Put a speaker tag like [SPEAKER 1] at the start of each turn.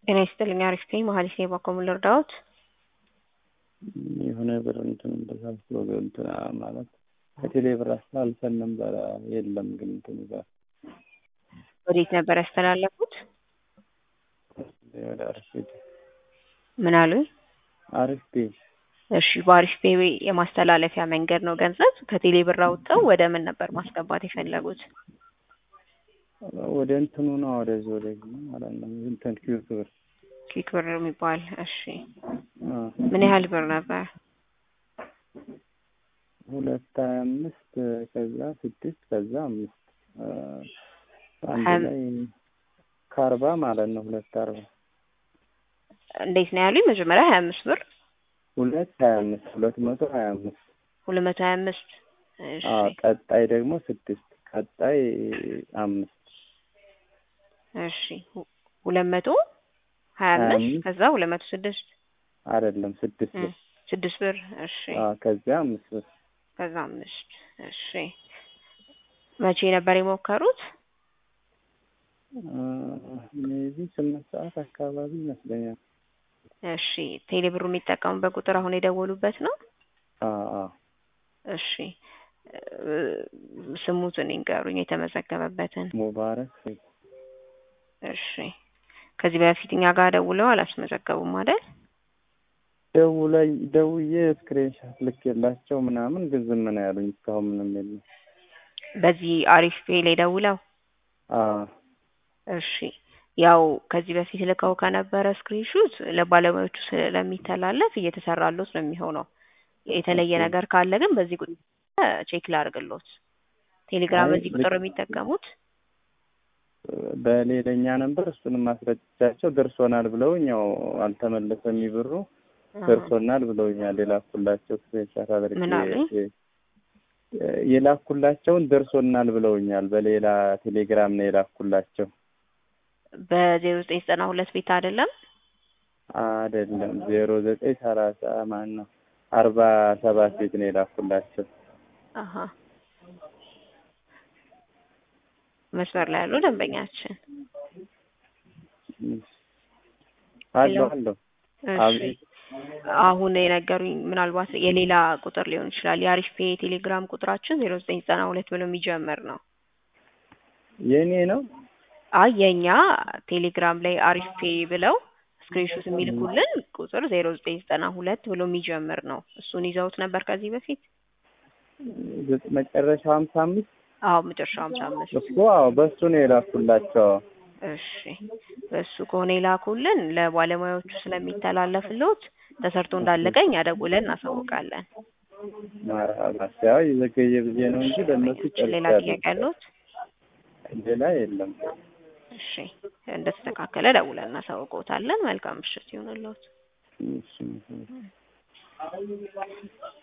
[SPEAKER 1] ጤና ይስጥልኝ አሪፍ ነኝ መሀሌት ነኝ በኮምን ልርዳዎት?
[SPEAKER 2] የሆነ ብር እንትን ተሳስሎ እንትን ማለት ከቴሌ ብር አስተላልፈን ነበረ የለም ግን እንትን ጋር
[SPEAKER 1] ወዴት ነበር ያስተላለፉት?
[SPEAKER 2] ወደ አሪፍ ቤት
[SPEAKER 1] ምን አሉኝ?
[SPEAKER 2] አሪፍ ቤት
[SPEAKER 1] እሺ በአሪፍ ፔ የማስተላለፊያ መንገድ ነው ገንዘብ ከቴሌ ብር አውጥተው ወደ ምን ነበር ማስገባት የፈለጉት?
[SPEAKER 2] ወደ እንትኑ ነው ወደዚህ ወደዚህ ማለት ነው እንትን ኪዩት ብር
[SPEAKER 1] ኪክ ብር የሚባል እሺ
[SPEAKER 2] አ
[SPEAKER 1] ምን ያህል ብር ነበር?
[SPEAKER 2] ሁለት ሀያ አምስት ከዛ ስድስት ከዛ አምስት አ አንድ
[SPEAKER 1] ሀያ-
[SPEAKER 2] ላይ ከአርባ ማለት ነው ሁለት አርባ
[SPEAKER 1] እንዴት ነው ያሉኝ? መጀመሪያ ሀያ አምስት ብር
[SPEAKER 2] ሁለት ሀያ አምስት ሁለት መቶ ሀያ አምስት
[SPEAKER 1] ሁለት መቶ ሀያ አምስት እሺ
[SPEAKER 2] አ ቀጣይ ደግሞ ስድስት ቀጣይ አምስት
[SPEAKER 1] እሺ ሁ- ሁለት መቶ ሀያ
[SPEAKER 2] ሀያ
[SPEAKER 1] አምስት
[SPEAKER 2] አምስት
[SPEAKER 1] ከዛ ሁለት መቶ ስድስት
[SPEAKER 2] አይደለም ስድስት
[SPEAKER 1] እ
[SPEAKER 2] ብር
[SPEAKER 1] ስድስት ብር እሺ
[SPEAKER 2] አ ከዚያ አምስት ብር
[SPEAKER 1] ከዛ አምስት እሺ መቼ ነበር የሞከሩት?
[SPEAKER 2] ሜቢ ስምንት ሰዓት አካባቢ ይመስለኛል።
[SPEAKER 1] እሺ ቴሌ ብሩ የሚጠቀሙበት ቁጥር አሁን የደወሉበት ነው?
[SPEAKER 2] አ አ
[SPEAKER 1] እሺ እ ስሙትን ይንገሩኝ የተመዘገበበትን።
[SPEAKER 2] ሙባረክ
[SPEAKER 1] እሺ ከዚህ በፊት እኛ ጋር ደውለው አላስመዘገቡም አይደል?
[SPEAKER 2] ደውለኝ ደውዬ ስክሪንሻት ልኬላቸው ምናምን ግን ዝም ነው ያሉኝ። እስካሁን ምንም የለም።
[SPEAKER 1] በዚህ አሪፍ ፔ ላይ ደውለው
[SPEAKER 2] አ
[SPEAKER 1] እሺ ያው ከዚህ በፊት ልከው ከነበረ ስክሪንሹት ለባለሙያዎቹ ስለሚተላለፍ እየተሰራሎት ነው የሚሆነው። የተለየ
[SPEAKER 2] ኦኬ።
[SPEAKER 1] ነገር ካለ ግን በዚህ ቁጥር ቼክ ላድርግሎት። ቴሌግራም
[SPEAKER 2] አይ
[SPEAKER 1] በዚህ ቁጥር
[SPEAKER 2] ልክ-
[SPEAKER 1] የሚጠቀሙት
[SPEAKER 2] በሌለኛ ነበር እሱንም ማስረጃቸው ደርሶናል ብለውኝ ያው አልተመለሰም ይብሩ ደርሶናል ብለውኛል። የላኩላቸው ስክሪንሻት አድርጌ
[SPEAKER 1] ምን አሉኝ?
[SPEAKER 2] የላኩላቸውን ደርሶናል ብለውኛል። በሌላ ቴሌግራም ነው የላኩላቸው።
[SPEAKER 1] በዜሮ ዘጠኝ ዘጠና ሁለት ቤት አይደለም
[SPEAKER 2] አይደለም ዜሮ ዘጠኝ ሰላሳ ማን ነው አርባ ሰባት ቤት ነው የላኩላቸው።
[SPEAKER 1] አሀ መስመር ላይ ያሉ ደንበኛችን
[SPEAKER 2] አለሁ
[SPEAKER 1] ሄሎ።
[SPEAKER 2] አለሁ
[SPEAKER 1] እሺ
[SPEAKER 2] አቤት
[SPEAKER 1] አሁን የነገሩኝ ምናልባት የሌላ ቁጥር ሊሆን ይችላል። የአሪፍ ፔ የቴሌግራም ቁጥራችን ዜሮ ዘጠኝ ዘጠና ሁለት ብሎ የሚጀምር ነው።
[SPEAKER 2] የእኔ ነው
[SPEAKER 1] አይ የኛ ቴሌግራም ላይ አሪፍ ፔ ብለው ስክሪንሾት የሚልኩልን ቁጥር ዜሮ ዘጠኝ ዘጠና ሁለት ብሎ የሚጀምር ነው። እሱን ይዘውት ነበር ከዚህ በፊት?
[SPEAKER 2] ዘ- መጨረሻው ሀምሳ አምስት
[SPEAKER 1] አዎ መጨረሻው ሀምሳ አምስት
[SPEAKER 2] እኮ አዎ በሱ ነው የላኩላቸው።
[SPEAKER 1] እሺ በሱ ከሆነ የላኩልን ለባለሙያዎቹ ስለሚተላለፍሎት ተሰርቶ እንዳለቀ እኛ ደውለን እናሳውቃለን።
[SPEAKER 2] ማርሀባ ያው የዘገየ ብዬ ነው እንጂ ለእነሱ
[SPEAKER 1] ሌላ
[SPEAKER 2] ጨርሻለሁ።
[SPEAKER 1] ጥያቄ ያለዎት?
[SPEAKER 2] ሌላ የለም።
[SPEAKER 1] እሺ እንደተስተካከለ ደውለን እናሳውቅዎታለን። መልካም ምሽት ይሁንልዎት።
[SPEAKER 2] እሺ